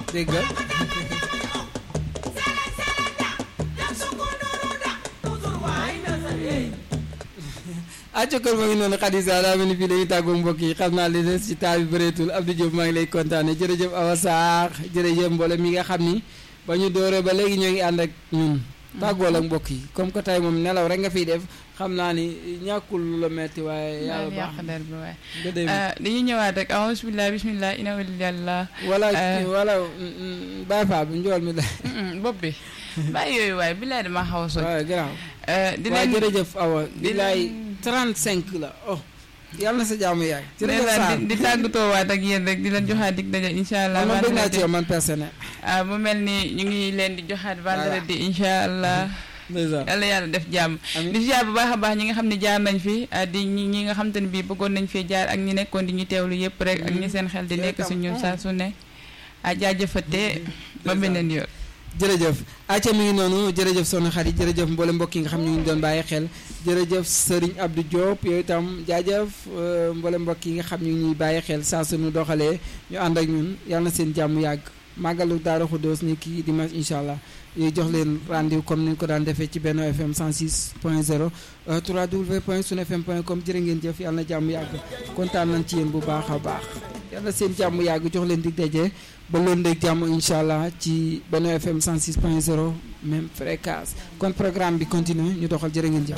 dégg nga acca kon ma ngi noonu Khadija daa mel ni fii dañuy tàggoo mbokk yi xam naa li des ci taal bi bëreetul Abdou Diop maa ngi lay kontaane jërëjëf Awa Sarr jërëjëf mboolem mi nga xam ni ba ñu dooree ba léegi ñoo ngi ànd ak ñun tàggool ak mbokk yi comme que tey moom nelaw rek nga fiy def xam naa ni ñàkkul lu la metti waaye yàlla baax yàq der bi waaye nga dem dañuy ñëwaat rek awus billah bismillah ina walillah wala wala Baye Fall bi njool mi la bopp bi bàyyi yooyu waaye billaay dama xaw a soj waaw garaaw di waaw leen jërëjëf Awa di bilaay leen- 35 la oh yàlla na sa jaamu yaay jërëjëf ndeysaan Sarr di di tàggatoo waat ak yéen rek di leen joxaat dig daje incha allah man bëgg naa ci vendredi yow man personnel ah mu mel ni ñu ngi leen di joxaat vendredi incha allah ndeysaan yàlla yàlla def jàmm amiin di ziar bu baax a baax ñi nga xam ne jaar nañ fi ah, di ñi ñi nga xam te ne bii bëggoon nañ fee jaar ak ñi nekkoon di ñu teewlu yëpp rek ak ñi seen xel di Yow nekk si tam, ñun mm. saa su ne a jaajëfate ba beneen yoon jërëjëf acca mi ngi noonu jërëjëf soxna xarit jërëjëf mboolem mbokk yi nga xam ñu ngi doon bàyyi xel jërëjëf Serigne Abdou Diop yooyu itam jaajëf euh, mboolem mbokk yi nga xam ñu ngi ñuy bàyyi xel saa suñu doxalee ñu ànd ak ñun yàlla na seen jàmm yàgg màggalu Daaru Xuddoos ni kii dimanche incha allah yooyu jox leen rendez-vous comme ni ñu ko daan defee ci Benno FM 106 point 0 3w point sunfm point com jërë ngeen jëf yàlla na jàmm yàgg kontaan nañ ci yéen bu baax a baax yàlla seen jàmm yàgg jox leen dig daje ba loolu ndeg jàmm incha allah ci Benno FM 106 point 0 même fréquence kon programme bi continue ñu doxal jërë ngeen jëf